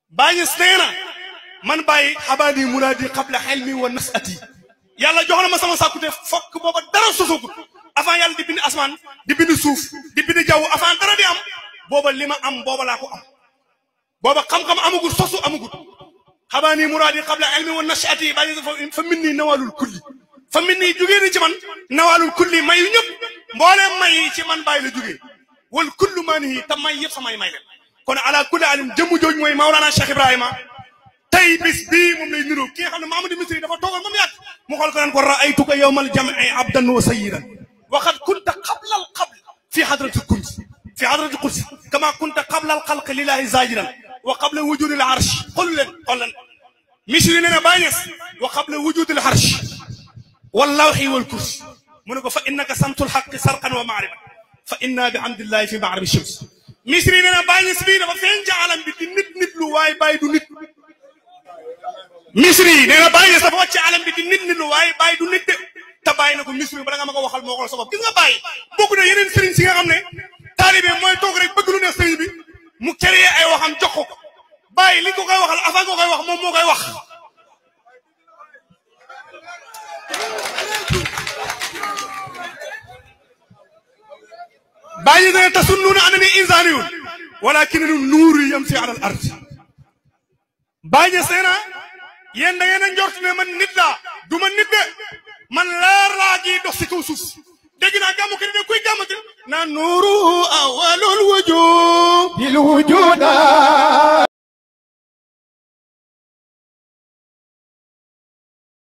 bàyyi nee na man bàyyi xabaani muraadi qabla xelmi wa nasati yàlla jox na ma sama sàkkute fokk booba dara sosogut avant yàlla di bind asmaan di bind suuf di bind jaww avant dara di am booba li ma am booba laa ko am booba xam-xam amagul sosu amagul xabaani muraadi qabla xelmi wa nasati bàyyi fa min nii nawaalul kulli fa min nii jugee ni ci man nawaalul kulli may yu ñëpp mbooleem may yi ci man bàyyi la jugee wal kullu maa nii te may yëpp samay may leen kon ala kulli alim jëmm jooju mooy Maulana Cheikh Ibrahima tey bis bii moom lay niru ki nga xam ne Mamadou Misri dafa toogal moom yàgg mu xool ko naan ko raaytuka yawmal jam'i abdan wa sayyidan wa qad kunta qabla al qabl fi hadratil kursi fi hadratil kursi kama kunta qabla al xalq lillahi zajiran wa qabla wujudi al arsh xool leen xool leen Misri nee na Baay Ñas wa qabla wujudi al arsh wal lawhi wal kursi mu ne ko fa innaka samtul haqqi sarqan wa ma'rifa fa inna bi hamdillahi fi ma'ribi shams Misri nee na Baay Ñas bii dafa feeñ ci alam bi di nit nit lu waaye bàyyi du nit misri nee na bàyyi dafa wàcc alam bi di nit nit lu waaye bàyyi du nit de te bàyyi na ko misri bala nga ma ko waxal moo ko sa bopp gis nga bàyyi bokk na yeneen sëriñ si nga xam ne taalibe mooy toog rek bëgg lu neex sëriñ bi mu créé ay waxam jox ko bàyyi li ko koy waxal avant nga koy wax moom moo koy wax bàyyi ne tasunnuuna annani insaaniyun walakinani nuuru yamsi ala al ard bàyyi seena yéen da ngeen a njort ne man nit laa du ma nit de man leer laa ji dox si kaw suuf dégg naa gàmmu kër ne kuy gàmmati na nuuru awalul wujud bil wujuda